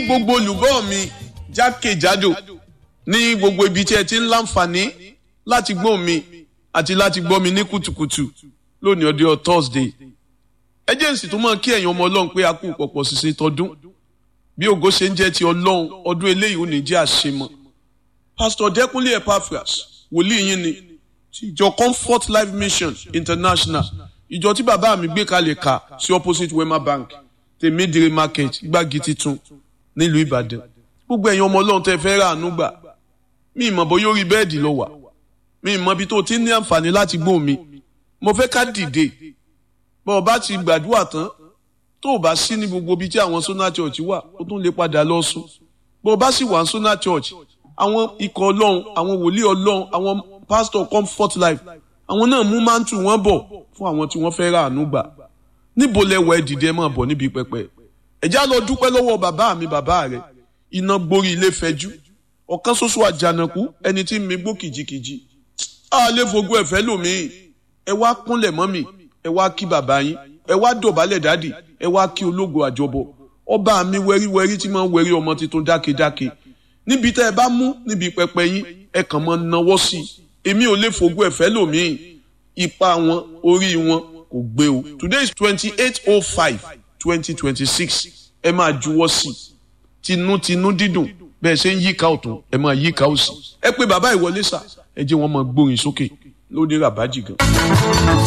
gbogbo olùgbọ́ mi jákèjádò ní gbogbo ibi tí ẹ ti ń láǹfààní láti gbọ́ mi àti láti gbọ́ mi ní kùtùkùtù lónìí ọdún Thursday ẹjẹǹsì tó máa kí ẹ̀yin ọmọ Ọlọ́run pé a kú pọ̀pọ̀ ṣiṣẹ́ tọdún bí ògo ṣe ń jẹ́ ti Ọlọ́run ọdún eléyìí ò ní jẹ́ àṣemọ́ Pastor Dẹ́kunlé Epaphras wòlíì yín ni ti ìjọ Comfort Life Mission International ìjọ tí bàbá mi gbé kalẹ̀ kà sí opposite Wema Bank tèmídìrí market gbági titun nílùú Ìbàdàn gbogbo ẹ̀yin ọmọ Ọlọ́run tẹ́ fẹ́ rà àánú gbà mí ìmọ̀ bó yóò rí bẹ́ẹ̀dì lọ wà mí ìmọ̀ bí tó ti ní àǹfààní láti gbóhùn mi mo fẹ́ ká dìde bọ́ ọ bá ti gbàdúrà tán tó o bá sí ní gbogbo ibi tí àwọn Sona Church wà ó tún lè padà lọ sùn bọ́ ọ bá sì wà ní Sona Church àwọn ikọ̀ Ọlọ́run àwọn wòlíì Ọlọ́run àwọn pastor Comfort Life àwọn náà mú máńtù wọn bọ̀ fún àwọn tí wọ́n fẹ́ rà àánú gbà níbo lẹwọ ẹ dìde ẹ máa bọ̀ níbi pẹpẹ ẹjá lọ dúpẹ́ lọ́wọ́ bàbá mi bàbá rẹ iná gborí ilé fẹjú ọ̀kan ṣoṣo àjànàkú ẹni tí mi gbó kìjikìji a lè fogún ẹ̀fẹ́ lòmíì ẹ wá kúnlẹ̀ mọ́ mi ẹ wá kí bàbá yín ẹ wá dọ̀bálẹ̀ dádì ẹ wá kí ológo àjọbọ ọba mi wẹ́ríwẹ́rí tí máa ń wẹ́rí ọmọ tuntun dákedáke níbi tẹ́ ẹ bá mú níbi pẹpẹ yín ẹ kàn máa náwó sí i èmi ò lè fogún ẹ̀fẹ́ lòmíì ipa wọn orí wọn kò gbé o today is twenty eight oh five twenty twenty six ẹ máa juwọ́ sí i tinútinú dídùn bẹ́ẹ̀ ṣe ń yíká ọ̀tún ẹ máa yíká òsì ẹ pé bàbá ìwọlé sà ẹ jẹ́ wọn máa gbórin sókè lóde ràbájì gan.